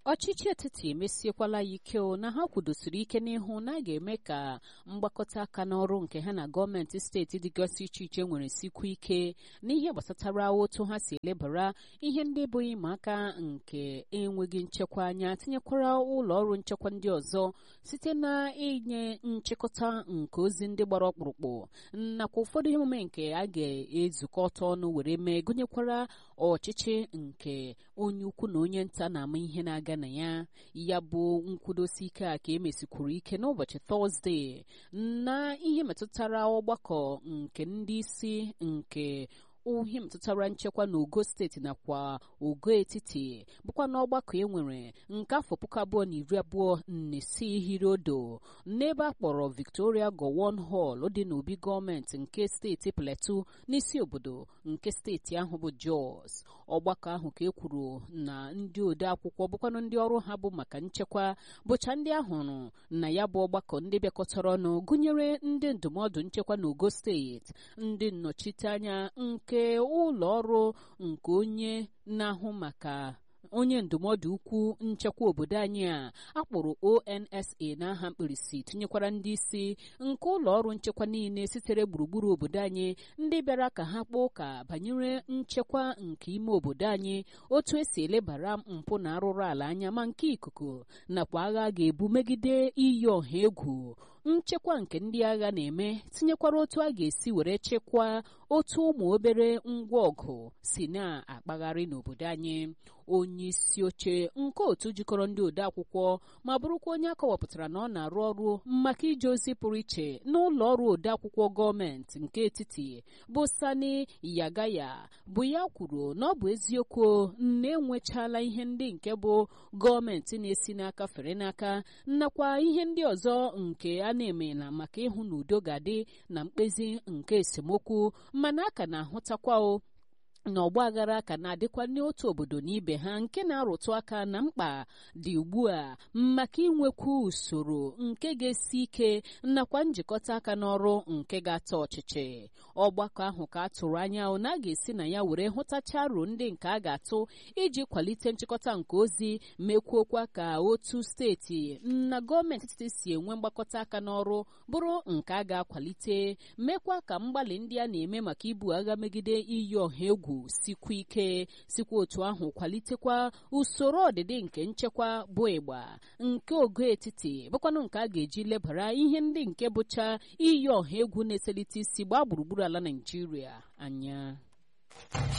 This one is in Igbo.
ọchịchị etiti emesiekwala ya ike na ha kwudosiri ike n'ihu na a ga-eme ka mgbakọta aka n'ọrụ nke ha na gọọmenti steeti dịgasị iche iche nwere sikwu ike n'ihe gbasatara otu ha si elebara ihe ndị bụ ịma aka nke enweghị nchekwa anya tinyekwara ụlọ ọrụ nchekwa ndị ọzọ site na inye nchịkọta nke ozi ndị gbara ọkpụrụkpụ nakwa ụfọdụ emume nke a ga-ezukọta ọnụ were mee gụnyekwara ọchịchị nke onye ukwu na onye nta na-ama ihe na-aga na ya ya bụ nkwudosi ike a ka emesikwuru ike n'ụbọchị tọzdee na ihe metụtara ọgbakọ nke ndị isi nke ihe metụtara nchekwa na ogo steeti nakwa ogo etiti bụkwa n'ọgbakọ e nwere nke afọ puku abụọ na iri abụọ na isii hirodo n'ebe a kpọrọ victoria gowon hall dị n'obi gọọmenti nke steeti plateau n'isi obodo nke steeti ahụ bụ jos ọgbakọ ahụ ka e kwuru na ndị ode akwụkwọ bụkwanụ ndị ọrụ ha bụ maka nchekwa bụcha ndị ahụrụ na ya bụ ọgbakọ ndị bịakọtara ọnụ gụnyere ndị ndụmọdụ nchekwa na ogo steeti ndị nnọchiteanya nke ụlọ ọrụ nke onye na-ahụ maka onye ndụmọdụ ukwu nchekwa obodo anyị a akpọrọ onsa n'aha mkpirisi tinyekwara ndị isi nke ụlọ ọrụ nchekwa niile sitere gburugburu obodo anyị ndị bịara ka ha kpọọ ụka banyere nchekwa nke ime obodo anyị otu esi elebara mpụ na arụrụ ala anya ma nke ikuku nakwa agha ga-ebu megide iyi ọha egwu nchekwa nke ndị agha na-eme tinyekwara otu a ga-esi were chekwaa otu ụmụ obere ngwa ọgụ si na-akpagharị n'obodo anyị onye isi oche nke otu jikọrọ ndị ode akwụkwọ ma bụrụkwa onye akọwapụtara na ọ na-arụ ọrụ maka ije ozi pụrụ iche n'ụlọ ọrụ ode akwụkwọ gọọmenti nke etiti bụ sani yagaya bụ ya kwuru na ọ bụ eziokwu na enwechala ihe ndị nke bụ gọọmenti na-esi n'aka fere n'aka nakwa ihe ndị ọzọ nke a na-emela maka ịhụ na udo ga-adị na mkpezi nke esemokwu mana a ka na-ahụtakwa na ọgba aghara ka na-adịkwa n'otu obodo na ibe ha nke na-arụtụ aka na mkpa dị ugbu a maka inwekwu usoro nke ga-esi ike nakwa njikọta aka n'ọrụ nke ga-ata ọchịchị ọgbakọ ahụ ka a tụrụ anya na a ga-esi na ya were hụtacha aro ndị nke a ga-atụ iji kwalite nchịkọta nke ozi mekwuokwa ka otu steeti na gọọmenti etiti si enwe mgbakọta aka n'ọrụ bụrụ nke a ga-akwalite mekwa ka mgbalị ndị a na-eme maka ibu agha megide iyi ọha egwu sikwa ike sikwa otu ahụ kwalitekwa usoro ọdịdị nke nchekwa bụ ịgba nke ogo etiti bụkwanụ nke a ga-eji lebara ihe ndị nke bụcha iyi ọha egwu na-eselite isi gbaa gburugburu ala Naịjirịa anya